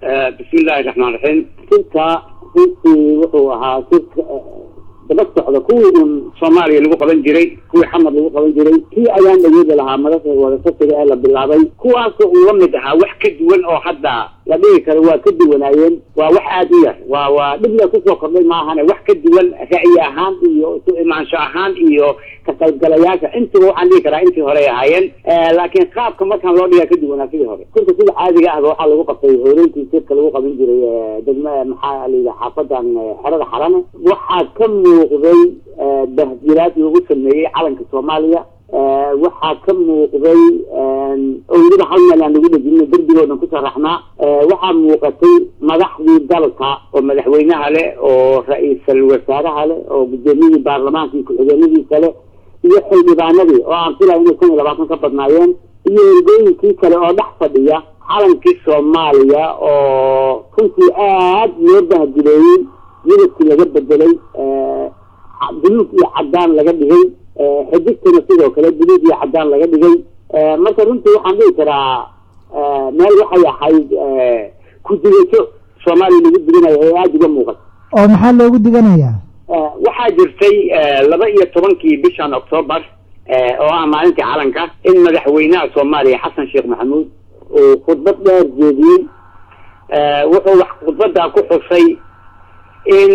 bismillahi raxmaan raxiim sirka runtii wuxuu ahaa sirka daba socda kuwii un soomaaliya lagu qaban jiray kuwii xamar lagu qaban jiray kii ayaan dhageeda lahaa madasha wadasasiga ee la bilaabay kuwaasoo uu la mid ahaa wax ka duwan oo hadda la dhigi karo waa ka duwanaayeen waa wax aada u yar waa waa dhib le kusoo kordhay maahane wax ka duwan ra'yi ahaan iyo isu imaansho ahaan iyo ka qaybgalayaasha intiba waxaan dhigi karaa intii horey ahaayeen laakiin qaabka markaan loo dhigaa ka duwanaa sidii hore sirka sida caadiga ahba waxaa lagu qabtay hooreyntii sirka lagu qaban jiray degma maxaa layidhi xaafadan xerada xarane waxaa ka muuqday bahdilaad lagu sameeyey calanka soomaaliya waxaa ka muuqday owlada hal meel aan lagu dhejino derbigoodan ku sharaxnaa waxaa muuqatay madaxdii dalka oo madaxweynaha leh oo ra-iisal wasaaraha leh oo gudoomiyadii baarlamaanka iyo ku-xigeenadiisa leh iyo xildhibaanadii oo aan filaya inay kun iyo labaatan ka badnaayeen iyo ergooyinkii kale oo dhex fadhiya calankii soomaaliya oo runtii aad loo bahdileeyey midabkii laga bedelay buluug iyo cadaan laga dhigay xidigtana sidoo kale buluug iyo cadaan laga dhigay marka runtii waxaan dhihi karaa meel waxay ahayd ku-digasho soomaaliya lagu diganayo ee aada uga muuqata oo maxaa loogu diganayaa waxaa jirtay laba iyo tobankii bishan octoobar oo ah maalintii calanka in madaxweynaha soomaaliya xasan sheekh maxamuud uu khudbad dheer jeediyey wuxuu wax khudbaddaa ku xusay in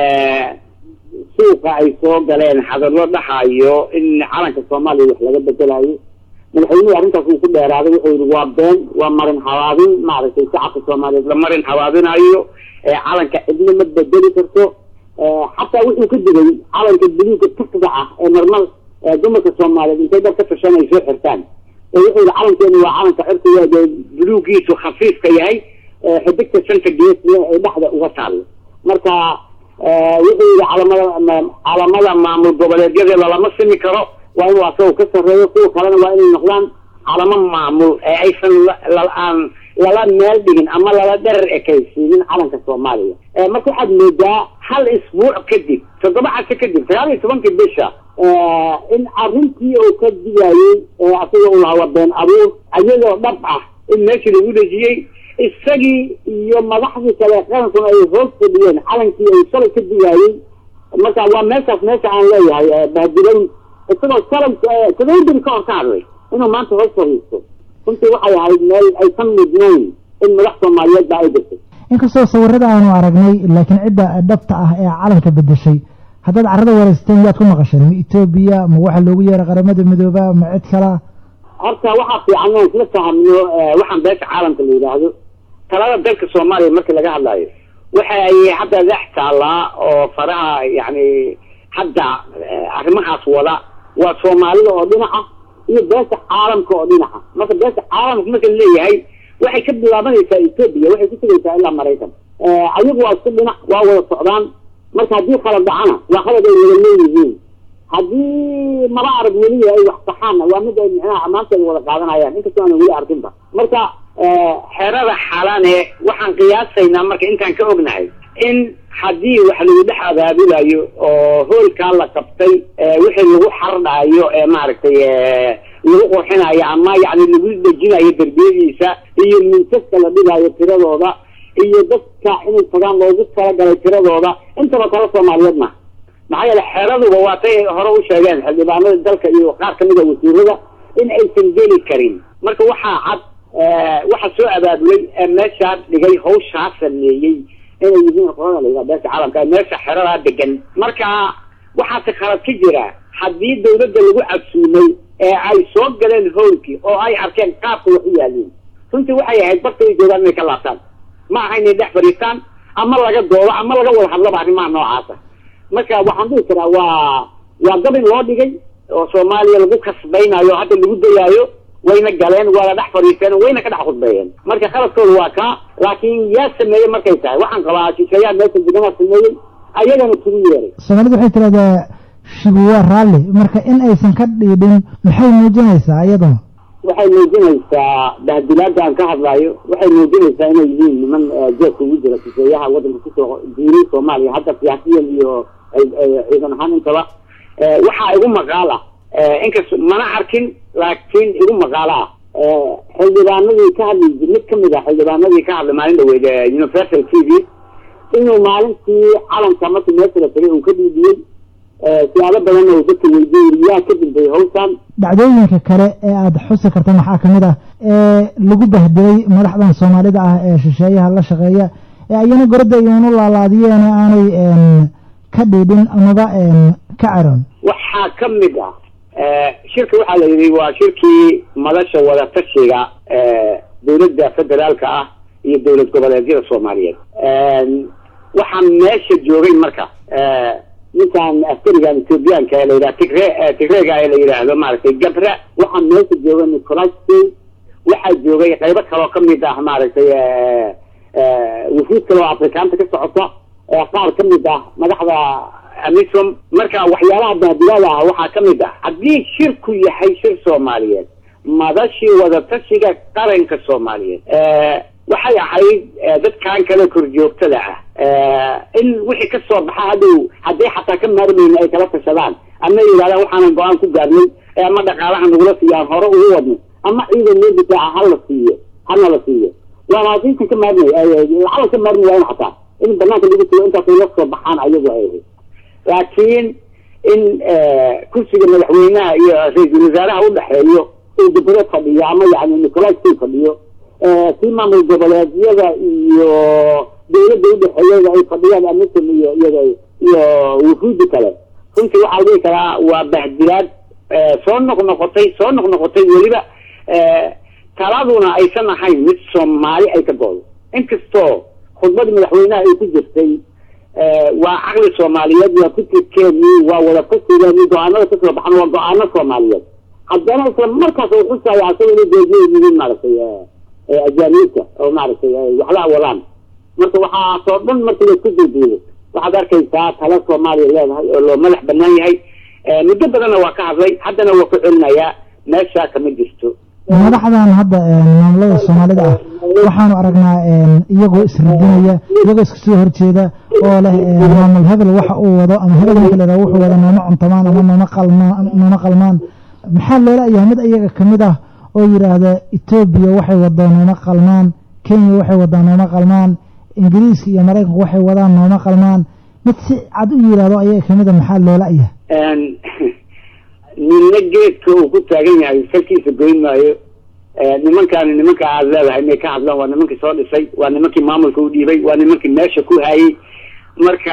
suuqa ay soo galeen hadallo dhahayo in calanka soomaaliya wax laga bedelayo madaxweynuhu arrintaas uu ku dheeraaday wuxuu yihi waa been waa marin habaabin maaragtay shacabka soomaaliyeed la marin habaabinayo calanka cidna ma bedeli karto xataa wuxuu ka digay calanka buluuga takda ah ee marmar dumarka soomaaliyeed intay dad ka fashan ay soo xirtaan wuxuu yihi calankeenu waa calanka cirkiga buluugiisu khafiifka yahay xidigta shanta gees leh ee dhexda uga taallo marka wuxuu yihi calamada calamada maamul goboleedyada lalama simi karo waa inuu asagoo ka sarreeyo kuwa kalena waa inay noqdaan calamo maamul ee aysan aan lala meel dhigin ama lala dherer ekaysiinin calanka soomaaliya marka waxaad moodaa hal isbuuc kadib toddoba casho kadib sagaal iyo tobankii bisha in arrintii uu ka digayey asagoo u lahaa waa been abuur ayadoo dhab ah in meeshii lagu dhejiyey isagii iyo madaxdii kale qarankuna ay hoos fadhiyeen calankii ay shalay ka digaayey marka waa meeshaas meesha aan leeyahay bahdilayn isagoo shalay todobadiri ka hor ka hadlay inuu maanta hoos fadhiisto runtii waxay ahayd meel aysan mudnayn in madax soomaaliyeed ba ay jirtay inkastoo sawirada aanu aragnay laakiin cidda dhabta ah ee calanka bedeshay haddaad carrada wareysteen yaad ku maqasheen ma etoobiya ma waxa loogu yeeray qaramada midooba ma cid kala horta waxaa fiican inaan isla fahamno waxaan beesha caalamka la yidhaahdo talada dalka soomaaliya marka laga hadlayo waxa ay hadda dhex taallaa oo faraha yani hadda arrimahaas wada waa soomaalida oo dhinaca iyo beesha caalamka oo dhinaca marka beesha caalamka marka laleeyahay waxay ka bilaabanaysaa etoobiya waxay ku tegaysaa ilaa maraykan ayagu waa isku dhinac waa wada socdaan marka haddii khalad dhacana waa khalad ay wada leeyihiin haddii maba arag weliya ay wax saxaanna waa mid ay micnaha ammaanteeda wada qaadanayaan inkastoo aanan weli arkinba marka xerada xalane waxaan qiyaasaynaa marka intaan ka ognahay in haddii wax lagu dhex abaabulayo oo hoolkaa la qabtay wixii lagu xardhaayo ee maaragtay lagu qurxinayo ama yani lagu dejinayo derbiyadiisa iyo mintaska la dhigaayo tiradooda iyo dadka inay tagaan loogu talagalay tiradooda intaba tala soomaaliyeed ma maxaa yeele xeraduba waatay hore u sheegeen xildhibaanada dalka iyo qaar kamid a wasiirada in aysan geli karin marka waxaa cad waxaa soo abaabulay meeshaa dhigay hawshaa sameeyey inay yihiin qolada la yidhaha beesha caalamka meesha xeradaa degan marka waxaase khalad ka jira haddii dawladda lagu casuumay ee ay soo galeen howlkii oo ay arkeen qaabka wax u yaaliin runtii waxay ahayd barta ay joogaan inay ka laabtaan ma aha inay dhex fadhiistaan ama laga doodo ama laga wada hadlaba arrimaha noocaasa marka waxaan dhihi karaa waa waa gabin loo dhigay oo soomaaliya lagu kasbaynayo hadda lagu dayaayo wayna galeen waana dhex fadhiisteen wayna ka dhex khudbeeyeen marka khaladkooda waa kaa laakiin yaa sameeyey markay tahay waxaan qabaa shisheeyaa meesha deganaa sameeyey ayagana kugu yeeray soomaalida waxay tidhahdaa shibu waa raalli marka in aysan ka dhiidhin maxay muujinaysaa iyaduna waxay muujinaysaa bahdilaada aan ka hadlaayo waxay muujinaysaa inay yihiin niman jeedka ugu jira shisheeyaha waddanka kusoo diiray soomaaliya hadda siyaasiyan iyo ciidan ahaan intaba waxaa igu maqaal ah inkas mana arkin laakiin igu maqaalo ah xildhibaanadii ka hadli mid kamid ah xildhibaanadii ka hadlay maalin dhaweyd universal t v inuu maalintii calanka markii meesha la tagay uu ka dhiibiyey siyaabo badanna uu dadka weydiiyey yaa ka dambeeyey hawshan dhacdooyinka kale ee aada xusi karta maxaa kamid ah ee lagu bahdelay madaxdan soomaalida ah ee shisheeyaha la shaqeeya ee ayana goradda iyoonu laalaadiyeen aanay ka dhiidhin amaba ka caroon waxaa ka mid ah shirka waxaa la yidhi waa shirkii madasha wadatashiga dowladda federaalka ah iyo dowlad goboleedyada soomaaliyeed waxaa meesha joogay marka ninkan askarigan ethoobiyaanka ee la yidhaha tigre tigreega ee la yidhaahdo maaragtay gabra waxaa meesha joogay nicolas waxaa joogay qaybo kaloo kamid ah maaragtay wufuud kale oo afrikaanta ka socota qaar kamid ah madaxda amisom marka waxyaalaha baadiyaada ah waxaa kamid ah haddii shirku yahay shir soomaaliyeed madashii wadatashiga qaranka soomaaliyeed waxay ahayd dadkan kale korjoogtada ah in wixii kasoo baxa hadhow hadday xataa ka maarmayna ay kala tashadaan ama yidhahdaan waxaanan go-aan ku gaarnay ama dhaqaalaha nagula siiyo aan hore ugu wadno ama ciidan loo difaaca hala siiyo hana la siiyo waana hadinkan ka maarmay lacala ka maarmi waayan xataa in banaanka lagu sugo intaasay la soo baxaan ayagu ay ahayd laakiin in kursiga madaxweynaha iyo ra-iisul wasaaraha udhexeeyo uu dibro fadhiyo ama yani nicolas fadhiyo kii maamul goboleedyada iyo dawladda udhexeeyada ay fadhiyaan amisom iyo iyaga iyo wufuudi kale runtii waxaa dhihi karaa waa bahdilaad soo noqnoqotay soo noqnoqotay weliba taladuna aysan ahayn mid soomaali ay ka goodo inkastoo khudbadii madaxweynaha ay ku jirtay waa caqli soomaaliyeed waa fikirkeeni waa wadafasigeeni go-aanada kasoo baxan waa go-aano soomaaliyeed haddana isla markaas u xusaya asaga inay geejiya yihiin maaragtay ajaaniibta oo maaragtay waxla awalaan marka waxaasoo dhan marka laisku duuduubo waxaad arkaysaa tala soomaaliya leedahay oo loo madax banaan yahay muddo badanna waa ka hadlay haddana waa ku celinayaa meeshaa kama jirto madaxdan hadda maamulada soomaalida ah waxaanu aragnaa iyagoo isradinaya iyagoo iska soo horjeeda oo leh maamul hebel waxa uu wado ama hebel ninka la wuxuu wado nooma cuntamaan ama nooma qalmaan nooma qalmaan maxaa loola yahay mid iyaga kamid ah oo yidhaahda etoobiya waxay wadaan nooma qalmaan kenya waxay wadaan nooma qalmaan ingiriiska iyo maraykanku waxay wadaan nooma qalmaan mid si cad u yidhahdo ayaga kamid a maxaa loola yahay ninna geedka uu ku taagan yahay salkiisa goyn maayo nimankaani nimanka aad leedahay inay ka hadlaan waa nimankii soo dhisay waa nimankii maamulka u dhiibay waa nimankii meesha ku hayay marka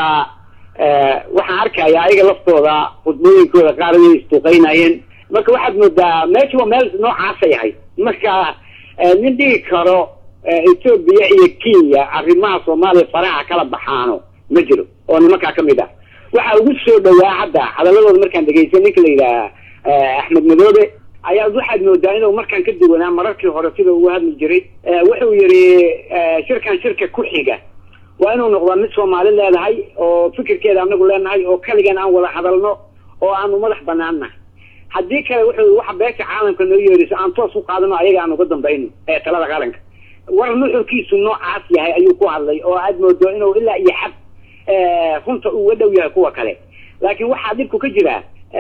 waxaan arkaya ayaga laftooda khudbooyinkooda qaar inay istuuqeynayeen marka waxaad moodaa meesha waa meel noocaasa yahay marka nin dhigi karo etoobiya iyo kenya arrimaha soomaaliya faraha kala baxaano ma jiro oo nimankaa kamid ah waxaa ugu soo dhawaa hadda hadaladooda markaan dhegeystay ninka la yidhaha axmed madoobe ayaa waxaad moodaa inuu markaan ka duwanaa mararkii hore sida ugu hadli jiray wuxuu yihi shirkan shirka ku xiga waa inuu noqdaa mid soomaali leedahay oo fikirkeeda anagu leenahay oo kaligan aan wada hadalno oo aanu madax banaannahay haddii kale wuxuu waxa beesha caalamka noo yeeriso aan toos u qaadano ayaga aan uga dambayno ee talada qaranka war nuxurkiisu noocaas yahay ayuu ku hadlay oo aad moodo inuu ilaa iyo xad runta uga dhow yahay kuwa kale laakiin waxaa dhibku ka jira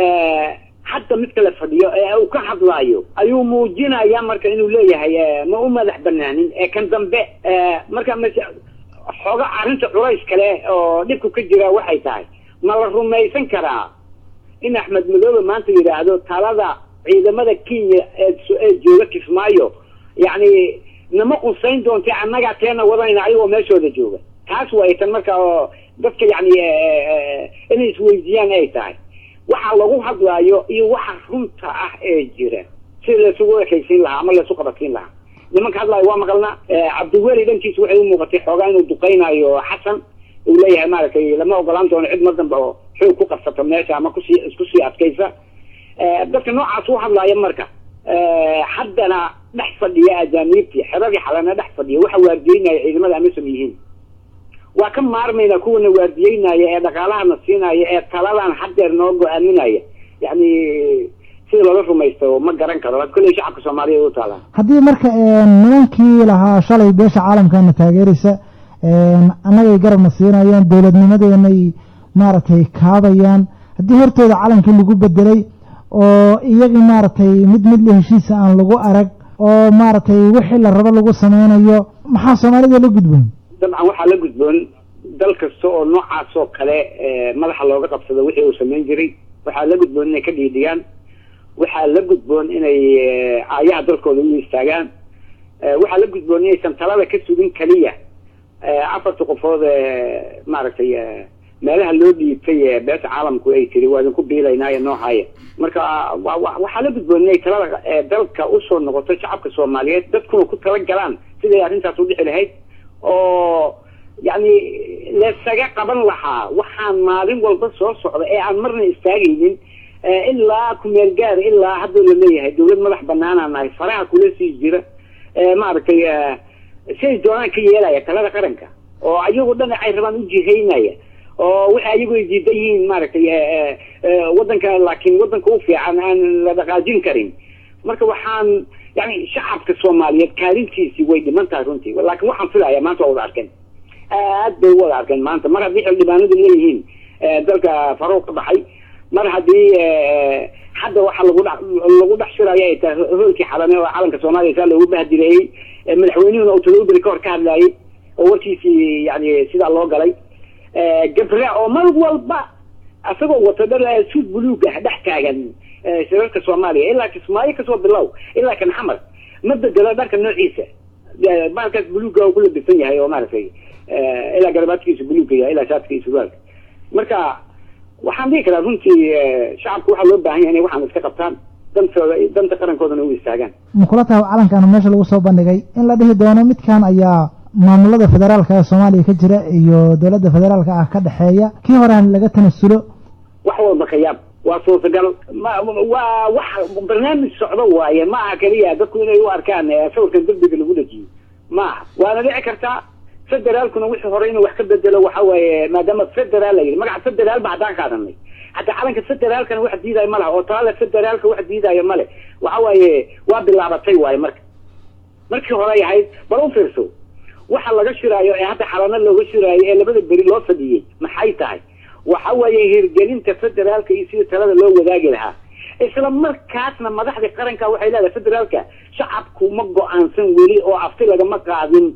hadda mid kale fadhiyo ee uu ka hadlaayo ayuu muujinaya marka inuu leeyahay ma u madax banaanin ee kan dambe marka m xooga arrinta culays kale oo dhibku ka jira waxay tahay ma la rumaysan karaa in axmed madoobe maanta yidhaahdo talada ciidamada kenya ee jooga kismaayo yacni nama qusayn doonta annagaa teena wadanayna ayagoo meeshooda jooga taas way tan marka oo dadka yani inay isweydiiyaan ay tahay waxa lagu hadlaayo iyo waxa runta ah ee jira sida laysugu ekaysiin lahaa ama laysu qabadsiin lahaa nimanka hadlaayo waa maqalnaa cabdiweli dhankiisa waxay u muuqatay xoogaa inuu duqeynayo xasan uu leeyahay maaragtay lama ogolaan doono cid mar dambe oo xoog ku qabsato meesha ama kusii isku sii adkaysa dadka noocaas u hadlaaya marka haddana dhex fadhiya ajaaniibtii xeradii xalana dhex fadhiya waxa waardiyeynaya ciidamada amisom yihiin waa ka maarmayna kuwana waardiyeynaya ee dhaqaalahana siinaya ee taladan haddeer noo go-aaminaya yani sida looga rumaysto ma garan karo kolley shacabka soomaaliya u taalaa haddii marka nimankii lahaa shalay beesha caalamkana taageeraysa annagay garabna siinayaan dowladnimadeenay maaragtay kaabayaan haddii hortooda calankii lagu bedelay oo iyagii maaragtay mid mid la heshiisa aan lagu arag oo maaragtay wixii la rabo lagu sameynayo maxaa soomaalida la gudboon dabcan waxaa la gudboon dal kasta oo noocaas oo kale madaxa looga qabsado wixii uu samayn jiray waxaa la gudboon inay ka dhiidhiyaan waxaa la gudboon inay aayaha dalkooda u istaagaan waxaa la gudboon inaysan talada ka sugin keliya afarta qofood ee maaragtay meelaha loo dhiibtay beesha caalamku ay tiri waa idinku biilaynaayo noocaaya marka waxaa la gudboon inay talada dalka usoo noqoto shacabka soomaaliyeed dadkuna ku tala galaan siday arrintaas u dhici lahayd oo yani laysaga qaban lahaa waxaan maalin walba soo socda ee aan marna istaagaynin ilaa kumeel gaar ilaa hadda la leeyahay dawlad madax banaanaa nahay faraha kula sii jira maaragtay siay doonaan ka yeelaya talada qaranka oo ayagoo dhan ay rabaan u jihaynaya oo waxa ayagu ay diidan yihiin maaragtay wadanka laakiin wadanka u fiican aan la dhaqaajin karin marka waxaan yani shacabka soomaaliyeed kaalintiisii way dhiman tahay runtii laakiin waxaan filaya maanta waa wada arkeen aad bay u wada arkeen maanta mar haddii xildhibaanadu leeyihiin dalka faruuq ka baxay mar haddii hadda waxa lagu dh lagu dhex shiraayo ay tahay hoolkii xalane oo calanka soomaaliya saa loogu bahdileeyey madaxweynuhuna uu todobaberi ka hor ka hadlaayay oo warkiisii yani sidaa loo galay gabre oo mar walba isagoo wato dhar suud buluug ah dhex taagan shirarka soomaaliya ilaa kismaayo kasoo bilow ilaa kan xamar ma bedelo dharka noociisa baalkaas buluuga ku labisan yahay oo maaragtay ilaa garabaadkiisa buluuga yahay ilaa shaadkiisa suraalka marka waxaan dhihi karaa runtii shacabku waxaa loo baahan yahay inay waxaan iska qabtaan dantooda danta qarankoodana u istaagaan ma kula tahay calankan meesha lagu soo bandhigay in la dhihi doono midkan ayaa maamulada federaalka ee soomaaliya ka jira iyo dowladda federaalka ah ka dhexeeya kii horean laga tanasulo wax walba ka yaab waa suurtagal ma waa wax barnaamij socdo waaye ma aha keliya dadku inay u arkaan sawirkan derbiga lagu dhajiyo ma aha waana dhici kartaa federaalkuna wixii hore inuu wax ka bedelo waxa waaye maadaama federaal la yidhi magaca federaal ba haddaan qaadanay hataa calanka federaalkana wax diidaayo ma laha oo talaale federaalka wax diidaayo male waxa waaye waa bilaabatay waaye marka markii hore ay ahayd bal u fiirso waxa laga shiraayo ee hadda xalano looga shiraayo ee labada beri loo fadhiyey maxay tahay waxa weeye hirgelinta federaalka iyo sidii talada loo wadaagi lahaa isla markaasna madaxda qaranka waxay leedahay federaalka shacabku ma go-aansan weli oo afti lagama qaadin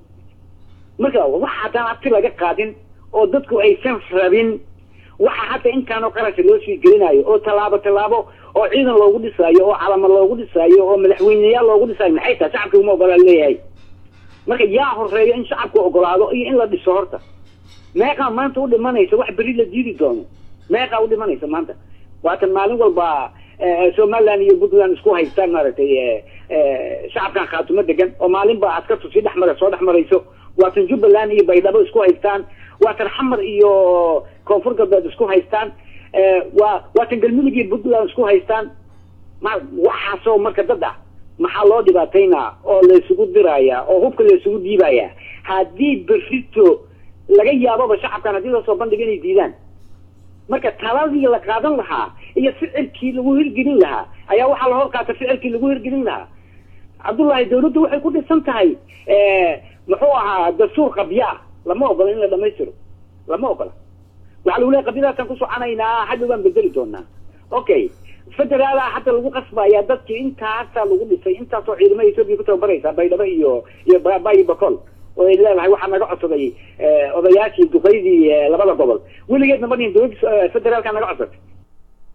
marka waxa haddaan afti laga qaadin oo dadku aysan rabin waxa hadda intaanoo qarasha loo sii gelinayo oo tallaabo tallaabo oo ciidan loogu dhisaayo oo calamo loogu dhisaayo oo madaxweyneyaal loogu dhisaayo maxay tahay shacabka uma ogolaan leeyahay marka yaa horeeyo in shacabku ogolaado iyo in la dhiso horta meeqaa maanta u dhimanaysa wax beri la diidi doono meeqaa u dhimanaysa maanta waatan maalin walba somaliland iyo puntland isku haystaan maaragtay shacabkan khaatumo degan oo maalin ba askartu sii dhexmara soo dhex marayso waatan jubbaland iyo baydhabo isku haystaan waatan xamar iyo koonfur galbeed isku haystaan waa waatan galmudug iyo puntland isku haystaan ma waxaasoo marka dad ah maxaa loo dhibaataynaa oo laysugu diraya oo hubka laysugu dhiibaya haddii berrito laga yaaboba shacabkan haddii lasoo bandhiga inay diidaan marka taladii la qaadan lahaa iyo ficilkii lagu hirgelin lahaa ayaa waxaa la hor qaata ficilkii lagu hirgelin lahaa cabdullaahi dawladdu waxay ku dhisan tahay muxuu ahaa dastuur qabyaa lama ogola in la dhamaystiro lama ogola waxaa lagu leeay qabyadaasaan ku soconaynaa hadda waan bedeli doonaa okay federaala hadda lagu qasbaya dadkii intaasaa lagu dhisay intaasoo ciidamada etoobiya ku tababaraysa baydhabo iyo iyo bayi bacol oo ay leedahay waxaa naga codsaday odayaashii duqaydii labada gobol weligeedna ma dhihin dowladda federaalka naga codsatay